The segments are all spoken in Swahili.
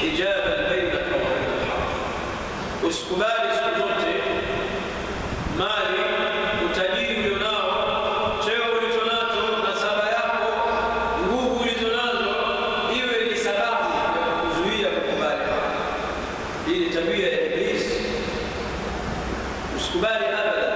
hijaba bainaka wa baina alhaq. Usikubali siku zote mali, utajiri ulionao, cheo ulicho nacho, nasaba yako, nguvu ulizo nazo iwe ni sababu ya kuzuia kukubali haki. Hii ni tabia ya Iblisi. Usikubali abada.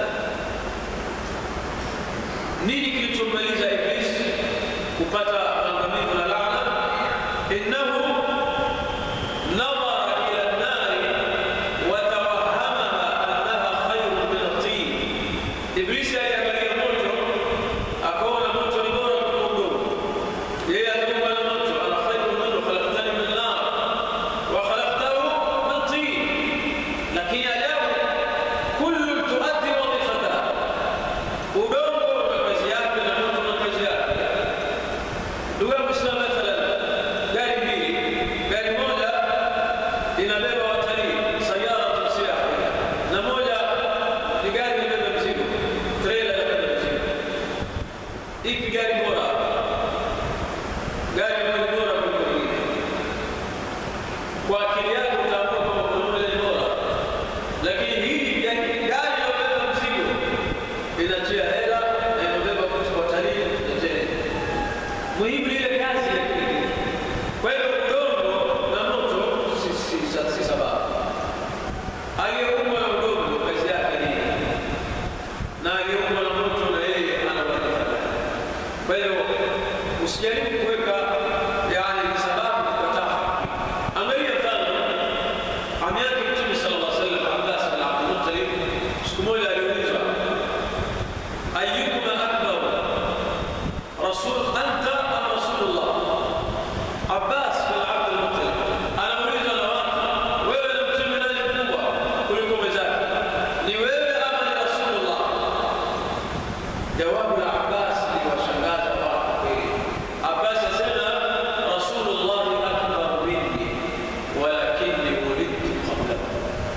Nini kilichommaliza Iblisi kupata maangamivu na laana? innahu nadhara ila nnari watawahamaha annaha khairu min at-tin. Iblisi aliangalia moto akaona moto ni bora kuliko udongo. Yeye aliumba na moto, ana khairu minhu khalaqtani min nar wa khalaqtahu min tin. Lakini ajabu, kullu tuaddi wadhifataha, udongo una kazi yake na moto una kazi yake. Ndugu yangu Muislamu, mathalan gari mbili, gari moja inabeba watalii, sayara siyaha, na moja ni gari inabeba mzigo, trailer inabeba mzigo. Ipi gari bora? Gari ambayo ni bora kuliko nyingine. Kwa akili yako utaamua kwamba kuna moja ni bora, lakini hii gari gari inayobeba mzigo inatia hela na inabeba watalii inatia hela muhimu ni ile kazi ya kile. Kwa hiyo udongo na moto si, si, si, si sababu. Aliyeumbwa na udongo kazi yake ni nini? na aliyeumbwa na moto na yeye ana wadhifa gani? Kwa hiyo usijaribu kuweka yani sababu kukataa haki. Angalia mfano ami yake Mtume sallallahu alaihi wasallam Abbas bin Abdul Muttalib, siku moja aliulizwa ayyukuma akbar rasul anta am rasulullah abbas bin abdul muttalib anamuuliza na watu wewe na mtume nani mkubwa kuliko mwenzake ni wewe ama ni rasulullah jawabu la abbas liwashangaza watu kweli abbas asema rasulullah akbar minni walakinni ulidtu qablahu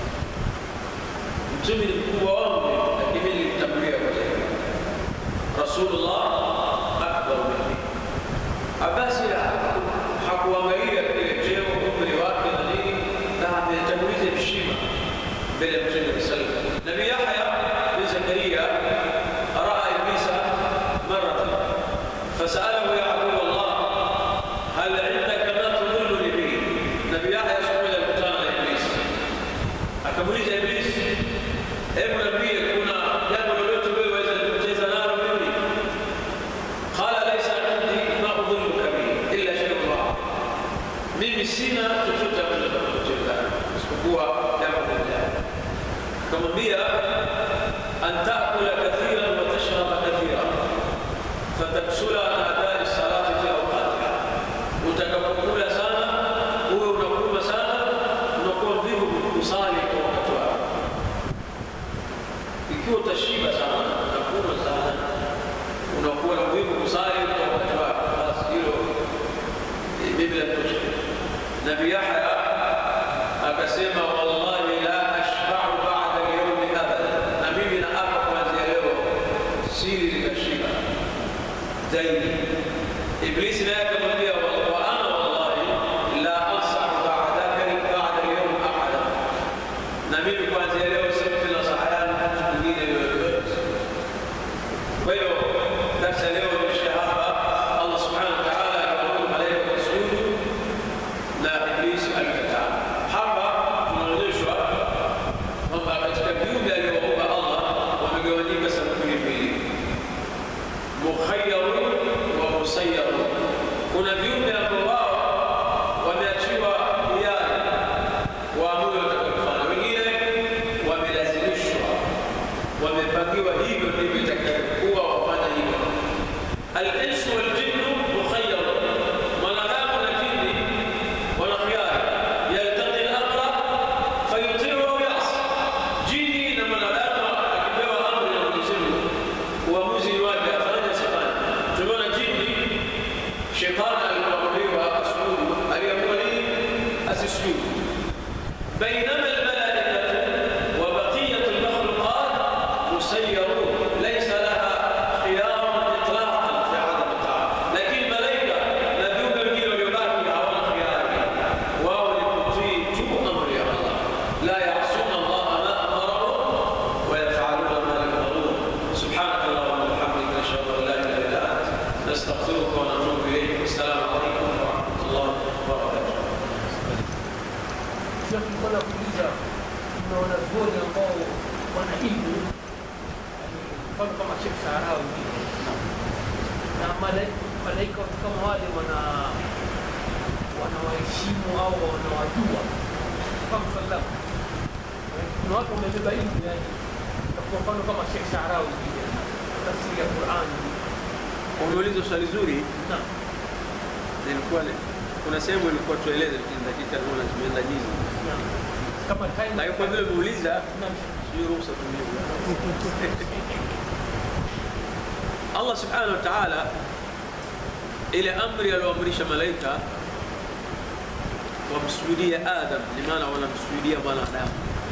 mtume ni mkubwa wangu lakini nilitangulia kwa yeye rasulullah akbar minni abasi hakuangalia kile cheo umri wake na nini na ametanguliza heshima mbele ya mtume wa sallam nabii yahya bin zakaria raa iblisa maratan fasalahu ya adu allah hal indaka ma tudilluni bihi nabii yahya siku moja alikutana na iblisi akamuuliza iblisi hebu niambie kuna jambo lolote wewe waweza kupoteza nalo mimi قال ليس عندي ما أظنك به إلا شيء واحد mimi sina chochote ambacho nakupoteza isipokuwa jambo moja akamwambia an taakula kathiran wa tashraba kathiran fataksula an adai salati fi awqatiha utakapokula sana uwe unakunywa sana unakuwa mvivu kusali kwa wakati wako ikiwa utashiba sana unakunywa sana unakuwa na mvivu kusali kwa wakati wako basi hilo eh, mimi latosha nabii yahya akasema wallahi la ashbau bada lyaumi abada na mimi naapa kuanzia leo siri zikashiba zaidi iblisi naye akamwambia wa wa ana wallahi la ansau badaka bada lyaum ahada na mimi kuanzia leo simpi nasaha yangu mtu mwingine yoyote kwa hiyo darsa leo imeishia hapa allah subhanahu wa taala aliwaamuru malaika wasujudu na iblisi alikataa hapa tunaonyeshwa kwamba katika viumbe alivyoumba allah wamegawanyika sampuli mbili mukhayarun wa musayarun kuna viumbe ambao wao wameachiwa hiari waamue watakayofanya wengine wamelazimishwa wamepangiwa hivyo ndivyo itakavyokuwa wafanya hivyo alinsu waljinnu mukhayyar mwanadamu na jini wana khiyari yaltaqi al-amra fayuti'u au yasi jini na mwanadamu akipewa amri na Mwenyezi Mungu uamuzi ni wake afanye asifanye tumeona jini shetani alipoamriwa asujudu aliamua nini asisujudu بينما الملائكة وبقية المخلوقات مسيرون ليس لها خيار إطلاقا في عدم الطاعة لكن الملائكة لا يوجد wengine waliobaki hawana khiari wao Sheikh nilikuwa nakuuliza kuna wanazuoni ambao wana ilmu yani mfano kama Sheikh Saharawi vile na malaika malaika watu kama wale wana wanawaheshimu au wanawajua kama sallam kuna watu wamebeba ilmu yani kwa mfano kama Sheikh Saharawi vile tafsiri ya Qur'an Umeuliza swali zuri, naam nilikuwa ni- kuna sehemu ilikuwa tueleze, lakini dakika naona zimeenda nyingi, naam kama time lakini kwa vile umeuliza, naam sijui ruhusa tumie. Allah subhanahu wa ta'ala, ile amri aliyoamrisha malaika wamsujudie Adam, ni maana wanamsujudia mwanadamu,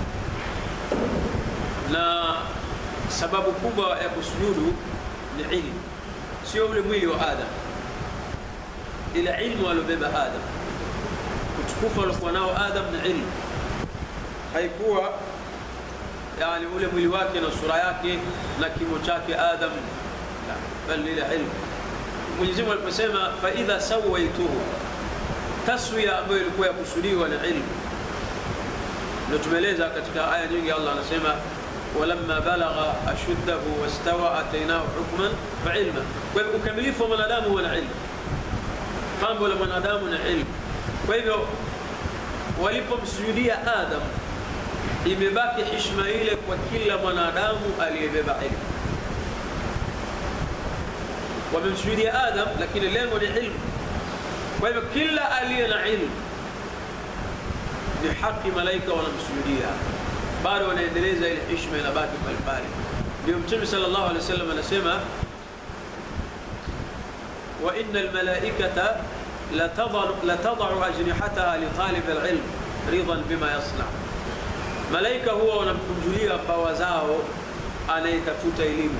na sababu kubwa ya kusujudu ni ilmu, sio ule mwili wa Adam, ile ilmu aliobeba Adam, utukufu aliokuwa nao Adam ni ilmu, haikuwa yani ule mwili wake na sura yake na kimo chake Adam, la, bali ile ilmu. Mwenyezi Mungu aliposema fa idha sawaituhu, taswiya ambayo ilikuwa ya kusudiwa na ilmu, ndio tumeeleza katika aya nyingi. Allah anasema walamma balagha ashuddahu wastawa atainahu hukman wa ilma. Kwa hivyo ukamilifu wa mwanadamu huwa na ilmu, pambo la mwanadamu na ilmu. Kwa hivyo walipomsujudia Adam imebaki heshima ile kwa kila mwanadamu aliyebeba ilmu. Wamemsujudia Adam, lakini lengo ni ilmu. Kwa hivyo kila aliye na ilmu ni haki, malaika wanamsujudia, bado wanaendeleza ile heshima, inabaki pale pale. Ndio Mtume sallallahu alaihi wasallam anasema wa inna almalaikata latadau ajnihataha litalib alilm ridan bima yasna malaika huwa wanamkunjulia bawa zao anayetafuta elimu,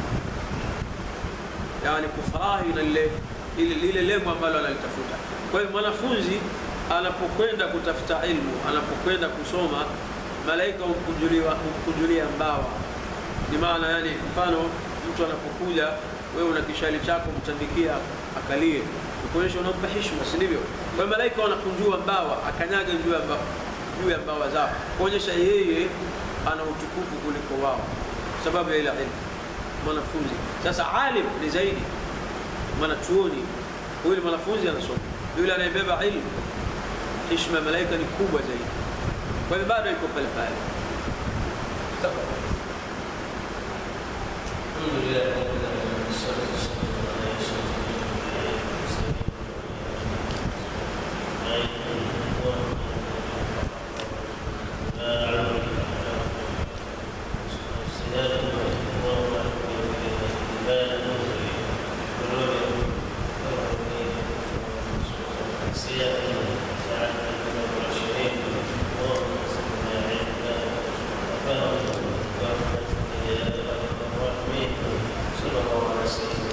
yani kufurahi na lile lile lile lengo ambalo analitafuta. Kwa hiyo mwanafunzi anapokwenda kutafuta ilmu, anapokwenda kusoma, malaika humkunjulia humkunjulia mbawa. Ni maana yani, mfano mtu anapokuja, wewe una kishali chako, mtandikia akalie, kuonyesha unampa heshima, si ndivyo? Kwa hiyo malaika wanakunjua mbawa, akanyaga juu ya mbawa juu ya mbawa zao kuonyesha yeye ana utukufu kuliko wao, sababu ya ile ilmu. Mwanafunzi sasa, alim ni zaidi mwanachuoni, huyu mwanafunzi anasoma, yule anayebeba ilmu, heshima ya malaika ni kubwa zaidi. Kwa hivyo bado iko pale pale. صلى الله عليه وسلم